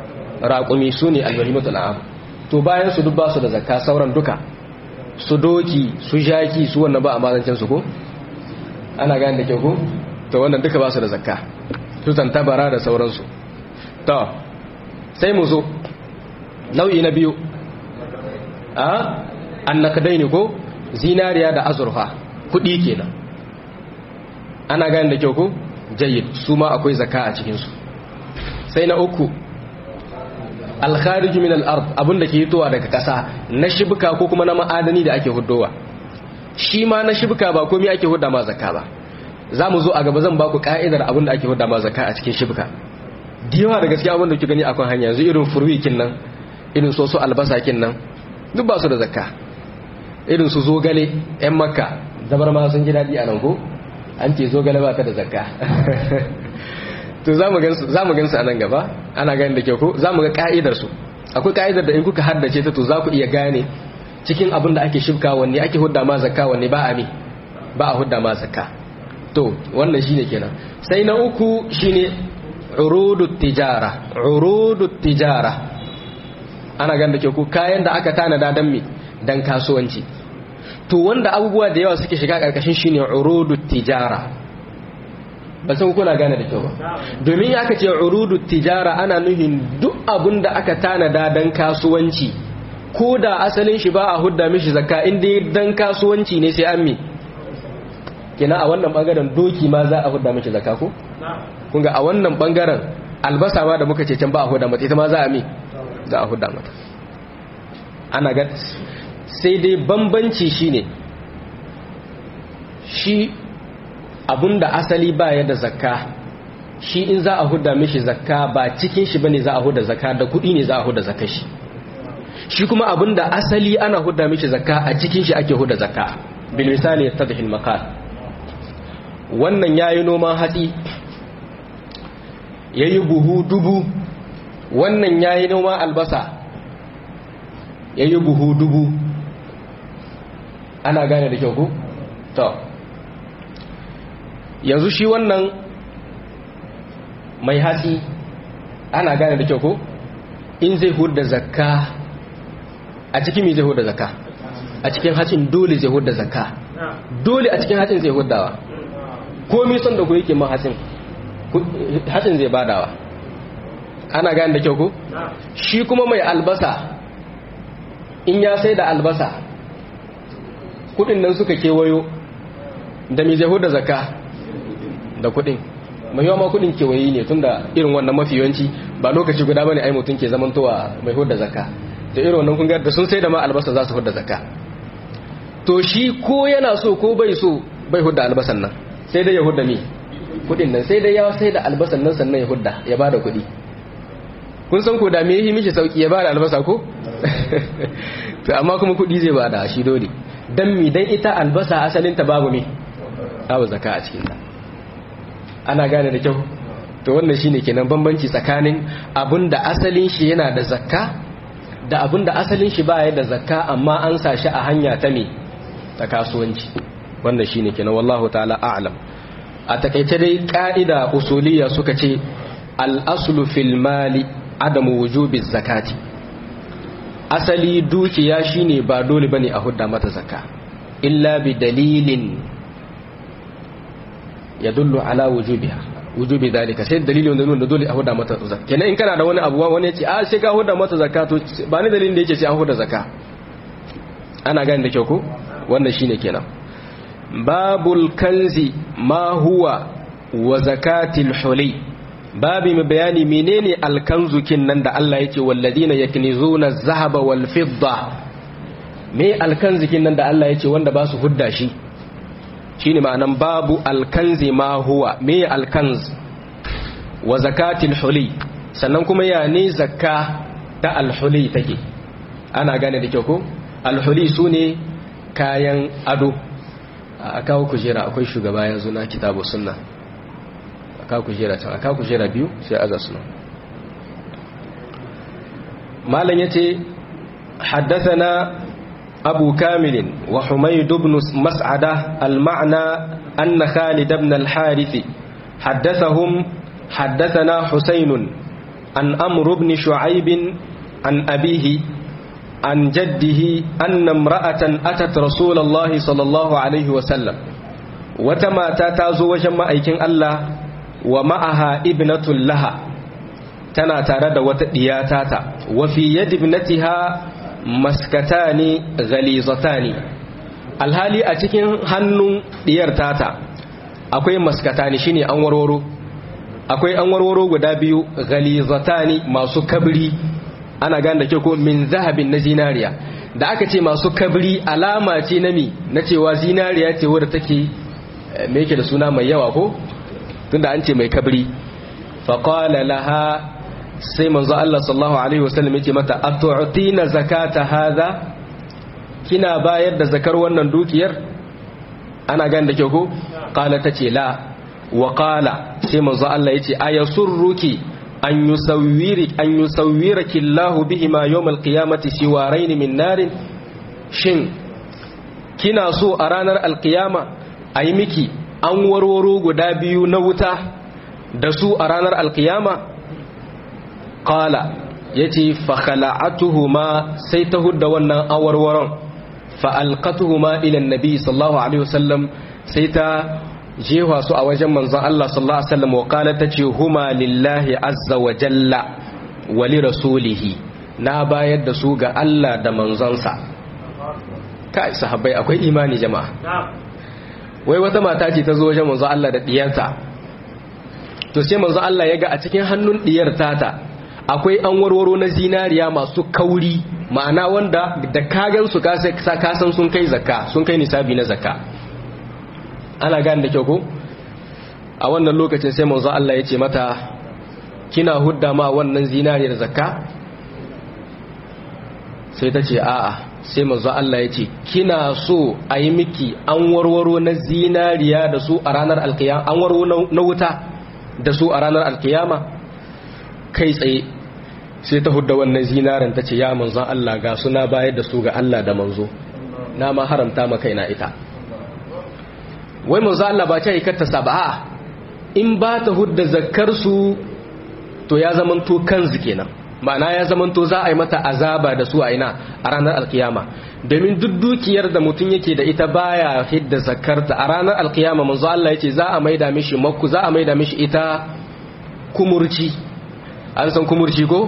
raƙumi su ne albahimatul am to bayan su duk ba su da zakka sauran duka su doki su jaki su wannan ba a mazancin su ko ana gane da kyau ko to wannan duka ba su da zakka su tantabara da sauransu to sai mu zo nau'i na biyu a annakadai ne ko zinariya da azurfa kudi kenan ana gane da kyau ko jayyid su ma akwai zakka a cikinsu sai na uku alkharij min al-ard abinda ke hitowa daga ƙasa na shibka ko kuma na ma'adani da ake huddowa shi ma na shibka ba komai ake hudda ma zakka ba za mu zo a gaba zan baku ka'idar abinda ake hudda ma zakka a cikin shibka diyawa da gaskiya abinda kuke gani akan hanya yanzu irin furwikin nan irin soso albasa kin nan duk ba su da zakka irin su zogale yan makka zabar ma sun ji daɗi a nan ko an ce zogale ba ta da zakka to za mu gansu a nan gaba ana gani da kyau ko za mu ga ka'idarsu akwai ka'idar da in kuka haddace ta to za ku iya gane cikin abin da ake shibka wanne ake hudda ma zakka wanne ba a mi ba a hudda ma zakka to wannan shine kenan sai na uku shine urudut tijara urudut tijara ana gani da kyau ko kayan da aka tanada dan mi dan kasuwanci to wanda abubuwa da yawa suke shiga karkashin shine urudut tijara ba san kuna gane da kyau ba domin ya aka ce urudu tijara ana nuhin duk abin da aka tanada dan kasuwanci ko da asalin shi ba a hudda mishi zakka inda dan kasuwanci ne sai an mi kina a wannan bangaren doki ma za a hudda mishi zakka ko kun ga a wannan bangaren albasa ma da muka ce can ba a hudda mata ita ma za a mi za a hudda mata ana ga sai dai bambanci shine shi da asali baya da zakka shi in za a huda mishi zakka ba cikin shi bane za a huda zakka da kudi ne za a huda zakka shi shi kuma abinda asali ana huda mishi zakka a cikin shi ake huda zakka bil misali tadhil maqal wannan yayi noman hatsi yayi buhu dubu wannan yayi noman albasa yayi buhu dubu ana gane da kyau ku to yanzu shi wannan mai hatsi ana gane da kyau ko in zai hudda zakka a cikin mai zai hudda zakka a cikin hatsin dole zai hudda zakka dole a cikin hatsin zai huddawa komi son da ku yake ma hatsin hatsin zai badawa ana gane da kyau ko shi kuma mai albasa in ya sai da albasa kudin nan suka kewayo da mai zai hudda zakka da kudin mai yawa ma kudin kewayi ne tunda irin wannan mafi yawanci ba lokaci guda bane ai mutum ke zamantowa mai hudda zakka da irin wannan kun da sun sai da ma albasa za su hudda zakka to shi ko yana so ko bai so bai hudda albasan nan sai dai ya hudda mi kudin nan sai dai ya sai da albasan nan sannan ya hudda ya bada kudi kun san ko da me yi mishi sauki ya bada albasa ko to amma kuma kudi zai bada shi dole dan mi dan ita albasa asalin ta babu me babu zakka a cikin ta ana gane da kyau to wannan shine kenan bambanci tsakanin abinda asalin shi yana da zakka da abinda asalin shi baya da zakka amma an sa shi a hanya ta ne ta kasuwanci wannan shine kenan wallahu ta'ala a'lam a takaice dai ka'ida usuliyya suka ce al-aslu fil mali adamu wujubi zakati asali dukiya shine ba dole bane a hudda mata zakka illa bi dalilin yadullu ala wujubiha wujubi dalika sai dalili wanda nuna dole a huda mata zakka kenan in kana da wani abu wani ya ce a sai ka huda mata zakka to ba ni dalilin da yake sai an huda zakka ana gani da kyau ko wannan shine kenan babul kanzi ma huwa wa zakatil huli babi mai bayani menene alkanzukin nan da Allah yake walladina yaknizuna az-zahaba wal fidda me alkanzikin nan da Allah yake wanda ba su hudda shi shine ma'anan babu alkanzi ma huwa me alkanz wa zakatil huli sannan kuma ya ne zakka ta alhuli take ana gane da kyau ko alhuli sune kayan ado a kawo kujera akwai shugaba yanzu na kitabu sunna a kawo kujera can a kawo kujera biyu sai aza suna malam yace haddathana أبو كامل وحميد بن مسعدة المعنى أن خالد بن الحارث حدثهم حدثنا حسين an amr ibn shu'aib an abihi an jaddihi anna imra'atan atat rasulullahi sallallahu alaihi wa sallam wata mata ta zo wajen ma'aikin Allah wa ma'aha ibnatul laha tana tare da wata diyata ta wa fi yadi ibnatiha maskatani ghalizatani alhali a cikin hannun diyar tata akwai maskatani shine an warwaro akwai an warwaro guda biyu ghalizatani masu kabri ana gane da ke ko min zahabin na zinariya da aka ce masu kabri alama ce na mi na cewa zinariya ce wadda take me yake da suna mai yawa ko tunda an ce mai kabri faqala laha sai manzo Allah sallallahu alaihi wasallam yake mata atu'tina zakata hadha kina bayar da zakar wannan dukiyar ana gane da ke ko qala tace la wa qala sai manzo Allah yace ayasurruki an yusawwiri an yusawwiraki Allah bihima yawm alqiyamati siwarain min narin shin kina so a ranar alqiyama ayi miki an warwaro guda biyu na wuta da su a ranar alqiyama qala yace fa khala'atuhuma sai ta hudda wannan awarwaron fa alqatuhuma ila annabi sallallahu alaihi wasallam sai ta jewa su a wajen manzon Allah sallallahu alaihi wasallam wa qala tace huma lillahi azza wa jalla wa li rasulihi na bayar da su ga Allah da manzonsa kai sahabbai akwai imani jama'a wai wata mata ce ta zo wajen manzon Allah da diyarta to sai manzon Allah ya ga a cikin hannun diyar tata akwai an warwaro na zinariya masu kauri ma'ana wanda da kagan su kasan sun kai zakka sun kai nisabi na zakka ana gane da kyau ko a wannan lokacin sai manzo Allah ya ce mata kina hudda ma wannan zinariyar zakka sai ta ce a'a sai manzo Allah ya ce kina so a yi miki an warwaro na zinariya da su a ranar alkiyama an warwaro na wuta da su a ranar alkiyama kai tsaye sai ta hudda wannan zinarin ta ce ya manzo Allah ga suna bayar da su ga Allah da manzo na ma haramta ma kaina ita wai manzo Allah ba ta yi katta saba in ba ta hudda zakkar su to ya zamanto kanzu kenan ma'ana ya zamanto za a yi mata azaba da su a ina a ranar alkiyama domin duk dukiyar da mutum yake da ita baya hidda zakarta a ranar alkiyama manzo Allah yace za a maida mishi makku za a maida mishi ita kumurci an san kumurci ko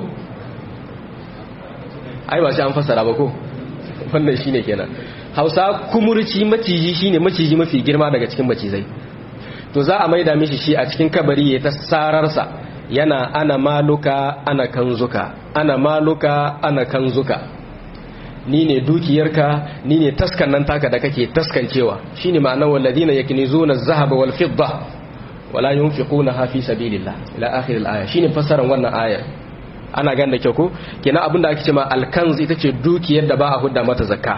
ai ba sai an fassara ba ko wannan shine kenan Hausa kumurci maciji shine maciji mafi girma daga cikin macizai to za a maida mishi shi a cikin kabari ya ta sararsa yana ana maluka ana kanzuka ana maluka ana kanzuka ni ne dukiyarka ni ne taskan nan taka da kake taskancewa shine ma'anar walladina yaknizuna az-zahaba wal fidda wala yunfiqunaha fi sabilillah ila akhir al-aya shine fassarar wannan ayar ana gan da kyau ko kenan abinda ake cewa al-kanz ita ce dukiyar da ba a hudda mata zakka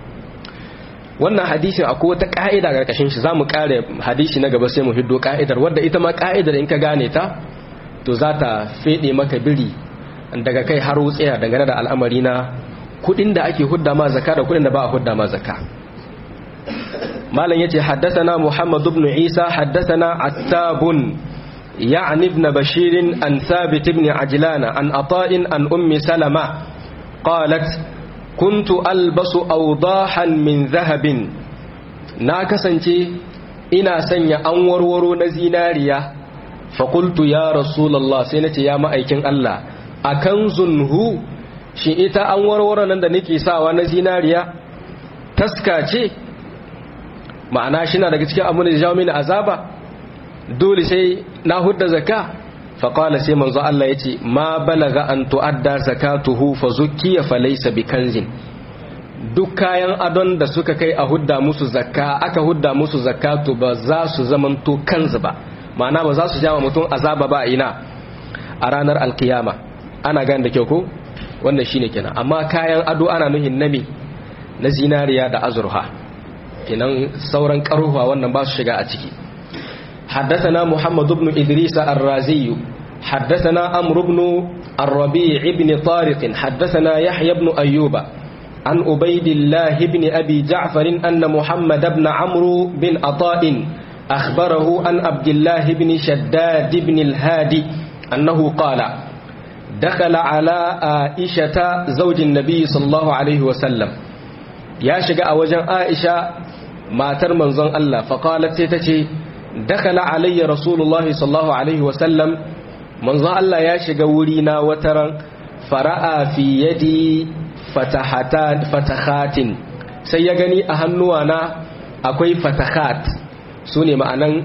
wannan hadisin akwai wata ka'ida karkashin shi zamu kare hadisi na gaba sai mu hiddo ka'idar wadda ita ma ka'idar in ka gane ta to za ta fede maka biri daga kai har wutsiya dangane da al'amari na kudin da ake hudda ma zaka da kudin da ba a hudda ma zaka malam yace haddathana muhammad ibn isa haddathana attabun يعني ابن بشير عن ثابت بن عجلان عن عطاء عن أم سلمة قالت كنت ألبس أوضاحا من ذهب ناكسنتي إنا سنيا أنور ورو نزيناريا فقلت يا رسول الله سنتي يا مأيكين الله أكنز هو shi ita an warware nan da nake sawa na zinariya taska ce ma'ana shi na daga cikin abin da jawo mini azaba dole sai na hudda zaka faƙala sai manzo Allah ya ce ma balaga an tu'adda zakatuhu fa zukkiya fa laysa bi kanzin duk kayan adon da suka kai a hudda musu zakka aka hudda musu zakatu ba za su zamanto kanzu ba ma'ana ba za su jama mutum azaba ba ina a ranar alkiyama ana gane da kyau ko wannan shine kenan amma kayan ado ana nuhin nami na zinariya da azurha kenan sauran karuwa wannan ba su shiga a ciki حدثنا محمد بن إدريس الرازي حدثنا أمر بن الربيع بن طارق حدثنا يحيى بن أيوب عن أبيد الله بن أبي جعفر أن محمد بن عمرو بن عطاء أخبره عن عبد الله بن شداد بن الهادي أنه قال dakala ala aishata zaujin nabi sallallahu alaihi wasallam ya shiga a wajen aisha matar manzon Allah faqalat sai tace dakala alayya rasulullahi sallallahu alaihi wasallam manzon Allah ya shiga wuri na wataran fara'a fi yadi fatahatin sai ya gani a hannuwa na akwai fatahat su ne ma'anan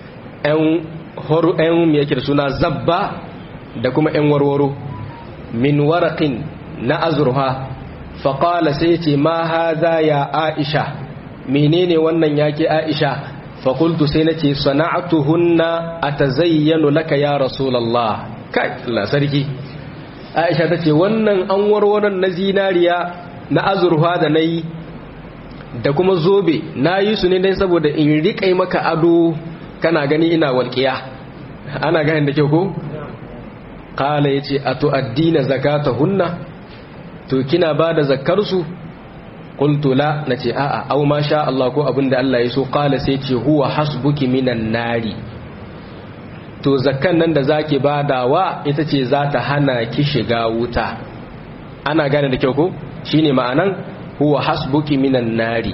'yan yake da suna zabba da kuma 'yan warwaro min warakin na azurha faƙala sai ce ma haza ya aisha menene wannan yake aisha fakultu sai na ce sana'atuhunna a ta zayyano laka ya rasulallah kai Allah sarki aisha ta ce wannan an warwaron na zinariya na azurfa da na yi da kuma zobe na yi su ne dai saboda in riƙai maka ado kana gani ina walƙiya ana ganin da kyau ko? ƙala ya ce a tu'addina zakata hunna to kina ba da zakarsu ƙultula na ce a'a au ma sha Allah ko abin da Allah ya so ƙala sai ce huwa hasbuki minan nari to zakkan nan da zaki badawa ita ce za ta hana ki shiga wuta ana gane da kyau ko shine ma'anan huwa hasbuki minan nari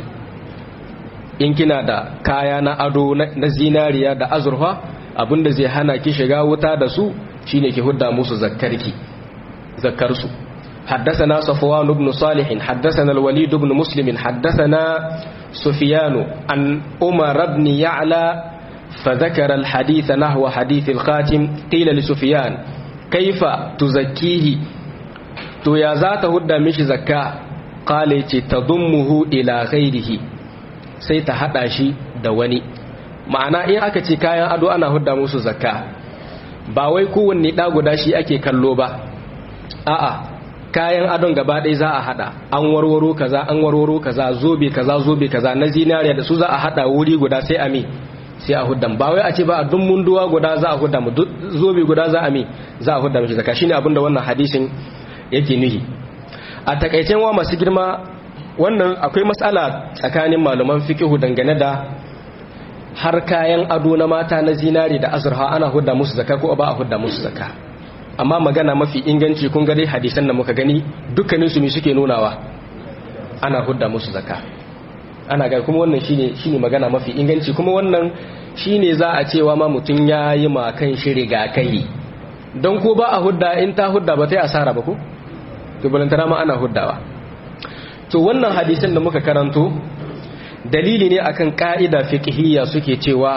in kina da kaya na ado na zinariya da azurfa abinda zai hana ki shiga wuta da su shine ki hudda musu zakkarki zakkarsu حدثنا صفوان بن صالح حدثنا الوليد بن مسلم حدثنا سفيان عن عمر بن يعلى فذكر الحديث نحو حديث الخاتم قيل لسفيان كيف تزكيه تو يا ذات هدى مش زكاة قال تضمه إلى غيره سيتحدى شي دواني ma'ana in aka ce kayan ado ana hudda musu zakka ba wai kowanne ɗa guda shi ake kallo ba a'a kayan adon gaba ɗaya za a hada an warwaro kaza an warwaro kaza zobe kaza zobe kaza na zinariya da su za a hada wuri guda sai a mi sai a hudda ba wai a ce ba a dun munduwa guda za a hudda mu zobe guda za a mi za a hudda mishi zakka shine abinda wannan hadisin yake nuhi a takaicen wa masu girma wannan akwai matsala tsakanin malaman fiqhu dangane da har kayan ado na mata na zinari da azurha ana hudda musu zakka ko ba a hudda musu zakka amma magana mafi inganci kun ga dai hadisan da muka gani dukkanin su ne suke nunawa ana hudda musu zakka ana ga kuma wannan shine shine magana mafi inganci kuma wannan shine za a cewa ma mutun yayi ma kan shi rigakai don ko ba a hudda in ta hudda ba ta yi asara ba ko to balantana ma ana huddawa to wannan hadisan da muka karanto dalili ne akan ka'ida fiqhiyya suke cewa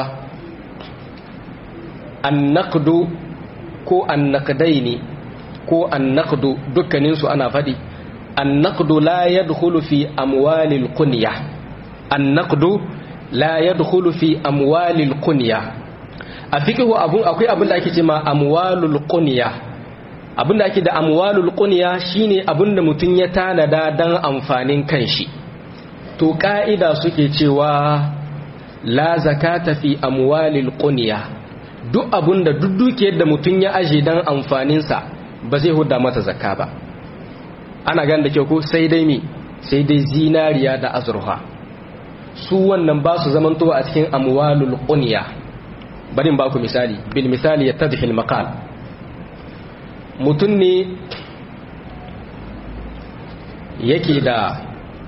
an-naqdu ko an-naqdaini ko an-naqdu dukkanin su ana fadi an-naqdu la yadkhulu fi amwalil qunya an-naqdu la yadkhulu fi amwalil qunya a fiqhu abun akwai abin da ake cewa amwalul qunya abin da ake da amwalul qunya shine abin da mutun ya tanada dan amfanin kanshi to ka'ida suke cewa la zakata fi amwalil qunya duk abun da duk dukiyar da mutum ya aje dan amfaninsa ba zai hudda mata zakka ba ana gan da kyau ko sai dai mi sai dai zinariya da azurfa su wannan ba su zamantowa a cikin amwalul qunya bari ba ku misali bil misali yattadhil maqal mutum ne yake da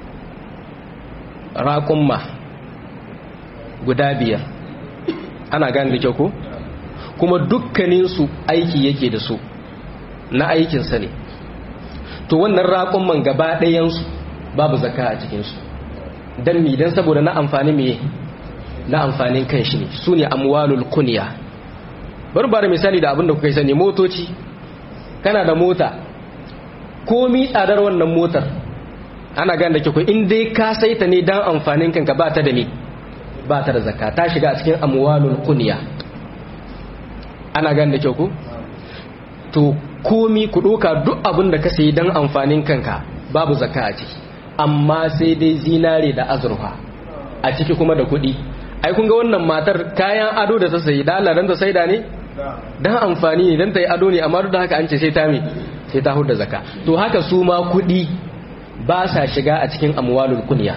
raƙumma guda biyar ana gane da kyau ko kuma dukkaninsu aiki yake da su na aikinsa ne to wannan raƙumman gaba ɗayansu babu zaka a cikinsu don mi don saboda na amfani me na amfanin kan shi ne su ne amwalul kuniya bari ba da misali da abinda kuka yi sani motoci kana da mota komi tsadar wannan motar ana gane da kyau in dai ka saita ne don amfanin kanka ba ta da ne ba ta da zakka ta shiga a cikin amwalul kuniya ana gane da kyau ku to komi ku ɗoka duk abin da ka sayi don amfanin kanka babu zakka a ciki amma sai dai zinare da azurfa a ciki kuma da kuɗi ai kun ga wannan matar kayan ado da ta sayi dala don ta saida ne don amfani ne don ta yi ado ne amma duk da haka an ce sai ta mi sai ta huda zakka to haka su ma kuɗi ba sa shiga a cikin amwalul kunya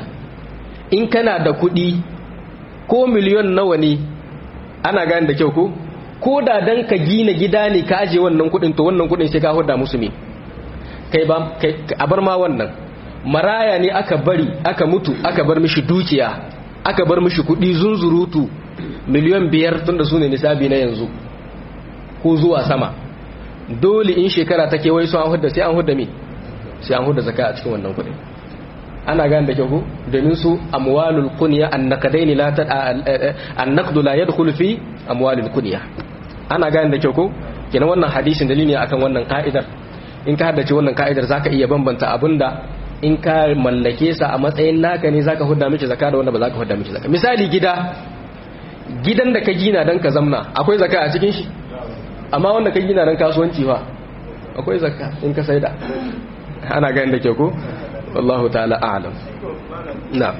in kana da kuɗi ko miliyon nawa ne ana gane da kyau ko ko da dan ka gina gida ne ka aje wannan kudin to wannan kudin sai ka hudda musu me kai ba kai a bar ma wannan maraya ne aka bari aka mutu aka bar mishi dukiya aka bar mishi kudi zunzurutu miliyan biyar tunda su ne nisabi na yanzu ko zuwa sama dole in shekara ta kewaye su an hudda sai an hudda me sai an hudda zaka a cikin wannan kudin ana gane da kyau ko domin su amwalul kunya annaqadaini la ta annaqdu la yadkhulu fi amwalil kunya ana gane da kyau ko kenan wannan hadisin dalili akan wannan ka'idar in ka haddace wannan ka'idar zaka iya bambanta abinda in ka mallake sa a matsayin naka ne zaka hudda miki zakka da wanda ba zaka hudda miki zakka misali gida gidan da ka gina dan ka zamna akwai zakka a cikin shi amma wanda ka gina dan kasuwanci fa akwai zakka in ka saida ana gane da kyau ko wallahu ta'ala a'lam na'am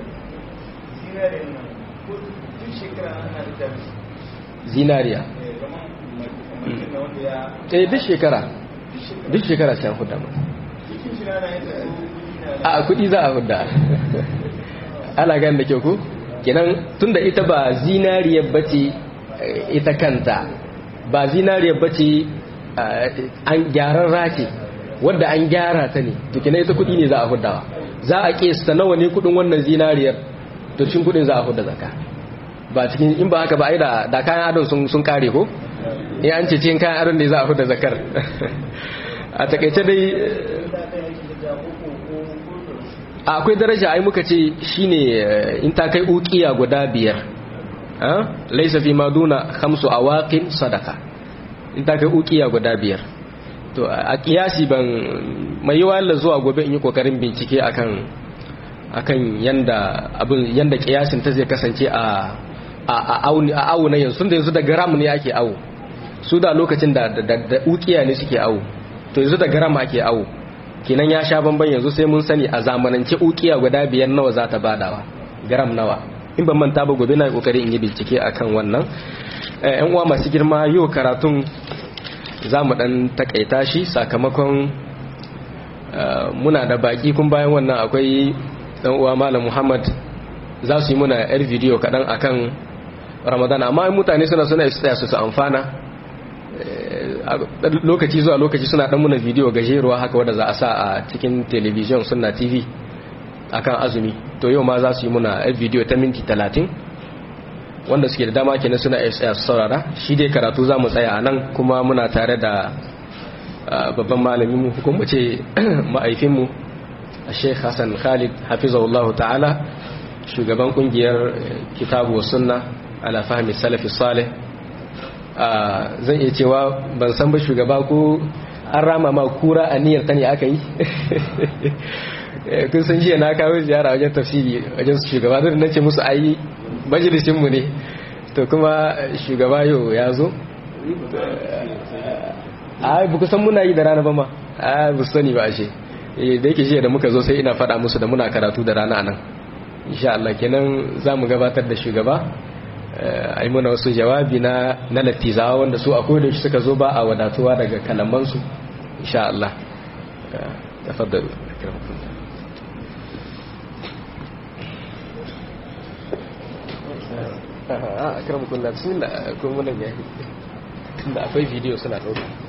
zinariya eh duk shekara duk shekara sai an hudda masa a kudi za a hudda ana gani da kyau ku kenan tunda ita ba zinariyar bace ita kanta ba zinariyar bace an gyaran race wadda an gyara ta ne to kenan ita kudi ne za a huddawa za a kesa nawa ne kudin wannan zinariyar to cikin kudin za a hudda zaka ba cikin in ba haka ba ai da da kayan adon sun sun kare ko eh an ce cikin kayan adon ne za a hudda zakar a takaice dai akwai daraja ai muka ce shine in ta kai uqiya guda biyar ah laysa fi maduna khamsu awaqin sadaka in ta kai uqiya guda biyar to a kiyasi ban mai yiwa Allah zuwa gobe in yi kokarin bincike akan akan yanda abin yanda kiyasin ta zai kasance a a awu na yanzu da yanzu da gram ne ake awu su da lokacin da da ukiya ne suke awu to yanzu da gram ake awu kenan ya sha bamban yanzu sai mun sani a zamanance ukiya guda biyar nawa za ta badawa gram nawa in ban manta ba gobe na kokari in yi bincike akan wannan yan uwa masu girma yau karatun za mu dan takaita shi sakamakon muna da baki kun bayan wannan akwai dan uwa malam muhammad za su yi muna yar bidiyo kaɗan akan ramadan amma mutane suna suna tsaya su su amfana lokaci zuwa lokaci suna dan muna bidiyo gajeruwa haka wadda za a sa a cikin television suna tv akan azumi to yau ma za su yi muna yar bidiyo ta minti talatin wanda suke da dama kenan suna tsaya su saurara shi dai karatu za mu tsaya a nan kuma muna tare da babban malamin mu kuma ce ma'aifinmu Sheikh Hassan Khalid hafizahullahu ta'ala shugaban kungiyar kitabu sunna ala fahmi salafi salih zan iya cewa ban san ba shugaba ko an rama ma kura a niyyar ta ne aka yi kun san jiya na kawo ziyara wajen tafsiri wajen shugaba don nace musu ayi majalisinmu ne to kuma shugaba yau ya zo a ba ku san muna yi da rana ba ma a ba sani ba ashe da yake jiya da muka zo sai ina faɗa musu da muna karatu da rana nan insha Allah kenan za mu gabatar da shugaba a yi muna wasu jawabi na na lattizawa wanda su akwai da suka zo ba a wadatuwa daga kalamansu insha Allah tafaddalu a akramukum la bismillah ko mun ga da akwai video suna dauka